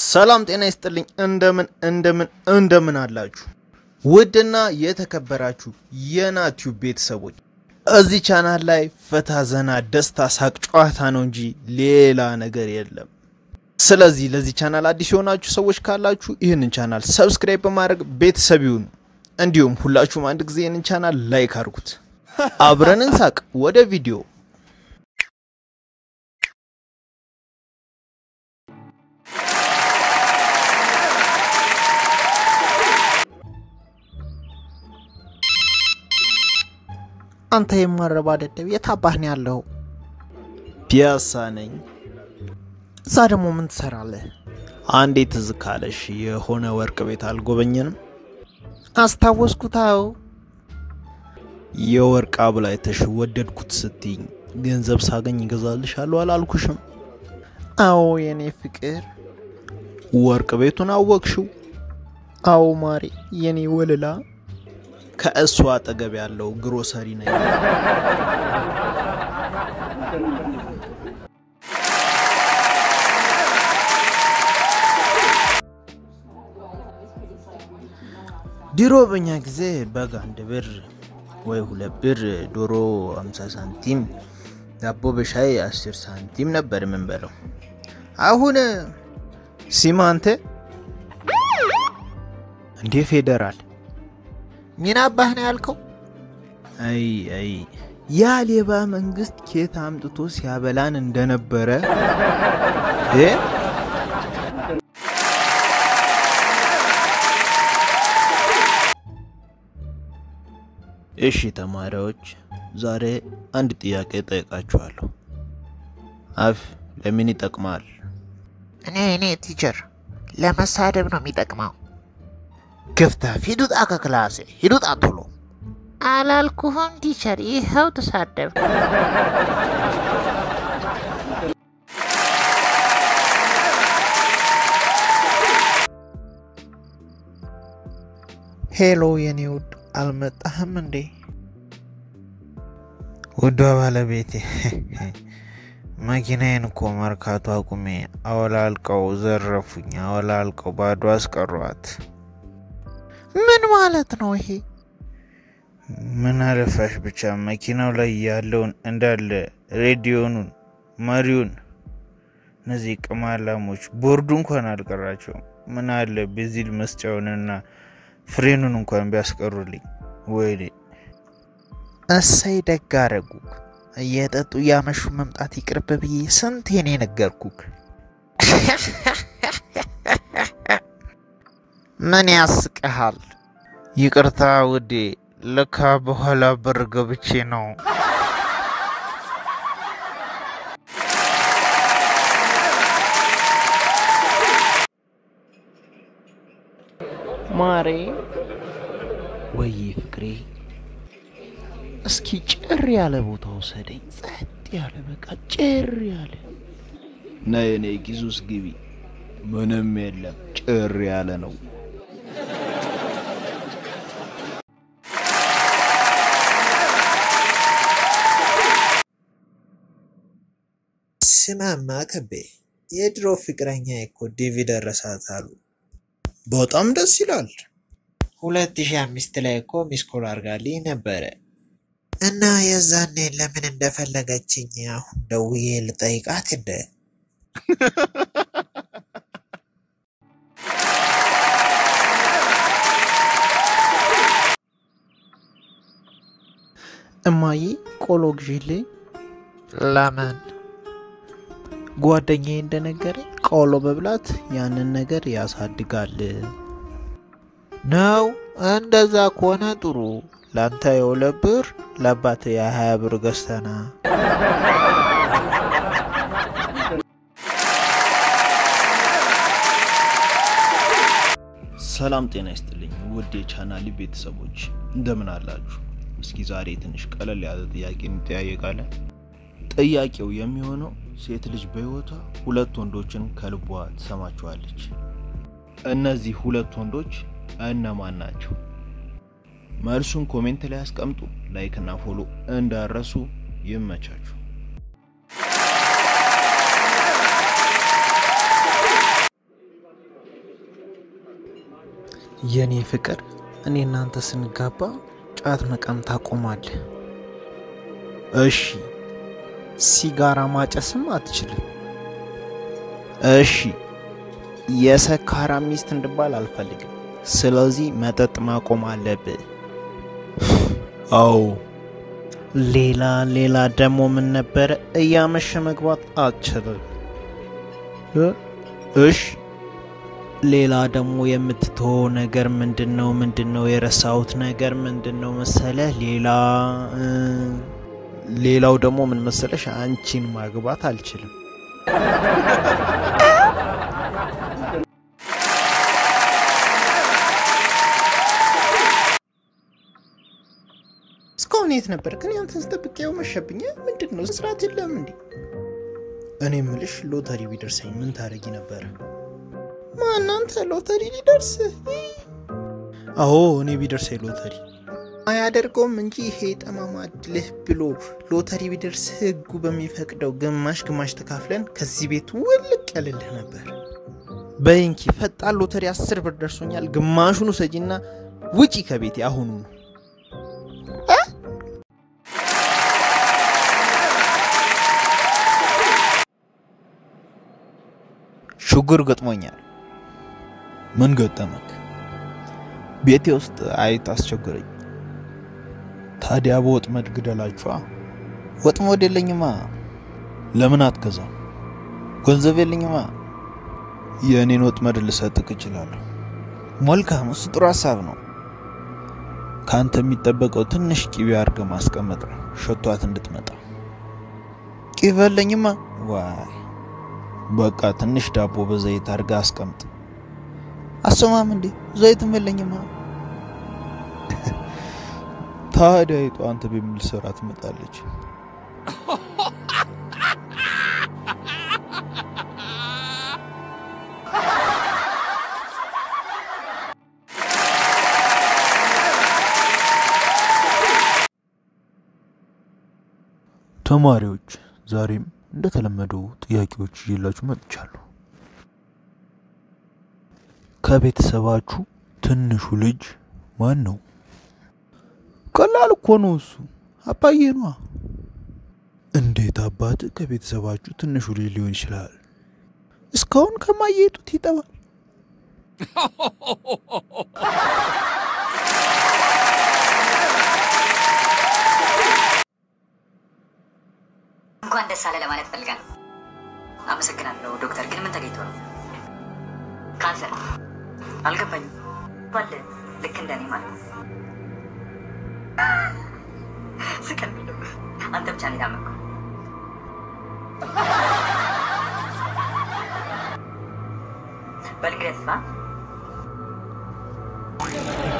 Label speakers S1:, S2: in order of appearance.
S1: ሰላም ጤና ይስጥልኝ። እንደምን እንደምን እንደምን አላችሁ ውድና የተከበራችሁ የናቲዩብ ቤተሰቦች፣ እዚህ ቻናል ላይ ፈታ ዘና፣ ደስታ፣ ሳቅ፣ ጨዋታ ነው እንጂ ሌላ ነገር የለም። ስለዚህ ለዚህ ቻናል አዲስ የሆናችሁ ሰዎች ካላችሁ ይህንን ቻናል ሰብስክራይብ በማድረግ ቤተሰብ ይሁኑ። እንዲሁም ሁላችሁም አንድ ጊዜ ይህንን ቻናል ላይክ አድርጉት። አብረን እንሳቅ። ወደ ቪዲዮ
S2: አንተ የማረባ ደደብ የት አባህ ነው ያለው?
S1: ፒያሳ ነኝ።
S2: እዛ ደግሞ ምን ትሰራለህ?
S1: አንዴ ትዝ ካለሽ የሆነ ወርቅ ቤት አልጎበኘንም?
S2: አስታወስኩታው።
S1: የወርቅ አብል አይተሽ ወደድኩት ስትይኝ ገንዘብ ሳገኝ ይገዛልሻለሁ አላልኩሽም?
S2: አዎ የኔ ፍቅር።
S1: ወርቅ ቤቱን አወቅሽው?
S2: አዎ ማሬ የኔ ወልላ።
S1: ከእሱ አጠገብ ያለው ግሮሰሪ ነኝ። ድሮ በኛ ጊዜ በግ አንድ ብር ወይ ሁለት ብር፣ ዶሮ 50 ሳንቲም፣ ዳቦ በሻይ 10 ሳንቲም ነበር የምንበለው። አሁን ሲማንተ እንዴ ፌዴራል
S2: ምን አባህ ነው ያልከው?
S1: አይ አይ ያ ሌባ መንግስት ኬት አምጥቶ ሲያበላን እንደነበረ እ እሺ ተማሪዎች ዛሬ አንድ ጥያቄ ጠይቃችኋለሁ። አፍ ለምን ይጠቅማል?
S2: እኔ እኔ ቲቸር ለመሳደብ ነው የሚጠቅመው።
S1: ክፍታፍ
S2: ሂዱጣ ከክላሴ ሂዱጣ ቶሎ አላልኩህም ቲቸር? ይኸው ተሳደብ። ሄሎ የኔ ውድ አልመጣህም እንዴ?
S3: ውዷ ባለቤቴ መኪናዬን እኮ መርካቶ አቁሜ አወላልቀው ዘረፉኝ። አወላልቀው ባዶ አስቀሯት።
S2: ምን ማለት ነው ይሄ?
S3: ምን አለፋሽ ብቻ መኪናው ላይ ያለውን እንዳለ ሬዲዮኑን፣ መሪውን፣ እነዚህ ቅማላሞች ቦርዱ እንኳን አልቀራቸውም። ምን አለ ቤዚል መስጫውንና ፍሬኑን እንኳን ቢያስቀሩልኝ። ወይኔ
S2: እሰይ ደግ አደረጉክ። እየጠጡ እያመሹ መምጣት ይቅርብ ብዬ ስንቴን የነገርኩክ። ምን ያስቅሃል?
S3: ይቅርታ ውዴ፣ ለካ በኋላ በር ገብቼ ነው።
S2: ማሬ
S1: ወይ ፍቅሬ፣
S2: እስኪ ጭር ያለ ቦታ ውሰደኝ። ጸጥ ያለ በቃ ጭር ያለ
S1: ነይ እኔ ኪስ ውስጥ ግቢ። ምንም የለም፣ ጭር ያለ ነው።
S3: ስማማ ከቤ የድሮ ፍቅረኛ እኮ ዲቪ ደረሳት አሉ።
S1: በጣም ደስ ይላል።
S3: ሁለት ሺህ አምስት ላይ እኮ ሚስኮል አርጋልኝ ነበረ እና የዛኔ ለምን እንደፈለገችኝ አሁን ደውዬ ልጠይቃት እንደ
S2: እማዬ ቆሎ ግዢልኝ።
S3: ለምን
S2: ጓደኛዬ እንደነገረኝ ቆሎ መብላት ያንን ነገር ያሳድጋል
S3: ነው? እንደዛ ከሆነ ጥሩ። ለአንተ የሁለት ብር ለአባት የሀያ ብር ገዝተና
S1: ሰላም ጤና ይስጥልኝ ውድ የቻናሊ ቤተሰቦች እንደምን አላችሁ? እስኪ ዛሬ ትንሽ ቀለል ያለ ጥያቄ እንጠያየቃለን። ጥያቄው የሚሆነው ሴት ልጅ በሕይወቷ ሁለት ወንዶችን ከልቧ ትሰማቸዋለች። እነዚህ ሁለት ወንዶች እነማን ናቸው? መልሱን ኮሜንት ላይ አስቀምጡ። ላይክ እና ፎሎ እንዳረሱ። ይመቻችሁ። የኔ ፍቅር እኔ እናንተ ስንጋባ ጫት መቃም ታቆማለህ። እሺ። ሲጋራ ማጨስም አትችልም። እሺ። የሰካራ ሚስት እንድባል አልፈልግም። ስለዚህ መጠጥ ማቆም አለብህ። አዎ። ሌላ ሌላ ደግሞ ምን ነበረ? እያመሸ መግባት አትችልም። እሺ። ሌላ ደግሞ የምትተወው ነገር ምንድን ነው? ምንድን ነው የረሳሁት ነገር ምንድን ነው መሰለህ? ሌላ ሌላው ደግሞ ምን መሰለሽ? አንቺን ማግባት አልችልም። እስካሁን የት ነበር? ግን ያንተን ስጠብቄው መሸብኝ። ምንድን ነው ስርዓት የለም እንዴ? እኔ ምልሽ ሎተሪ ቢደርሰኝ ምን ታደርጊ ነበረ? ማናንተ ሎተሪ ሊደርስ? አዎ እኔ ቢደርሰኝ ሎተሪ አያደርገውም እንጂ ይሄ ጠማማ ድልህ ብሎ ሎተሪ ቢደርስ ህጉ በሚፈቅደው ግማሽ ግማሽ ተካፍለን ከዚህ ቤት ውልቅ ያልልህ ነበር። በይንኪ ፈጣን ሎተሪ አስር ብር ደርሶኛል። ግማሹን ውሰጂና ውጪ ከቤቴ አሁኑ ነው። ችግር ገጥሞኛል። ምን ገጠመክ? ቤቴ ውስጥ አይጥ አስቸገረኝ። ታዲያ በወጥመድ ግደላችኋ። ወጥመድ የለኝማ። ለምን አትገዛም? ገንዘብ የለኝማ። የእኔን ወጥመድ ልሰጥቅ እችላለሁ። መልካም፣ እሱ ጥሩ ሀሳብ ነው። ከአንተ የሚጠበቀው ትንሽ ቂቤ አድርገህ ማስቀመጥ ነው፣ ሸቷት እንድትመጣ። ቂቤ የለኝማ። ዋይ በቃ ትንሽ ዳቦ በዘይት አድርጋ አስቀምጥ። አሰማም እንዴ ዘይትም የለኝማ። ታዲያ አይጧ አንተ በሚል ስራ ትመጣለች። ተማሪዎች ዛሬም እንደተለመደው ጥያቄዎች ይዤላችሁ መጥቻለሁ። ከቤተሰባችሁ ትንሹ ልጅ ማን ነው? ቀላል እኮ ነው እሱ አባዬ ነዋ። እንዴት አባት ከቤተሰባችሁ ትንሹ ልጅ ሊሆን ይችላል? እስካሁን ከማየ ጡት ይጠባል።
S4: እንኳን ደስ አለ ለማለት ፈልጋለሁ። አመሰግናለሁ ዶክተር። ግን ምን ተገኝቶ ነው? ካንሰር አልገባኝም። ባለ ልክ እንደኔ ማለት ነው። ስቀል አንተ ብቻ ነው የታመምከው። በልግረት ፋ